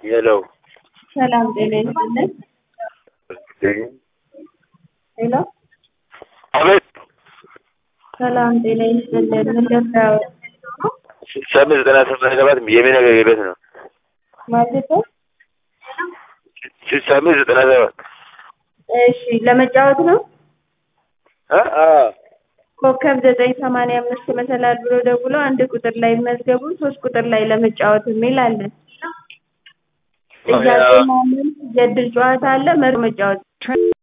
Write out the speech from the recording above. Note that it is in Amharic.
ሄሎ ሰላም ጤና ይስጥልን። ሄሎ አቤት ሰላም ጤና ይስጥልን። ምን ልርዳዎት? ስልሳ አምስት ዘጠና ስምንት ሰባት የሚነገር ቤት ነው። ማለት ነው? ስልሳ አምስት ዘጠና ሰባት እሺ ለመጫወት ነው። አ አ ኮከብ ዘጠኝ ሰማንያ አምስት መሰላል ብሎ ደውሎ አንድ ቁጥር ላይ መዝገቡ ሶስት ቁጥር ላይ ለመጫወት የሚል አለ። ጥያቄ ማመን የእድል ጨዋታ አለ መር መጫወት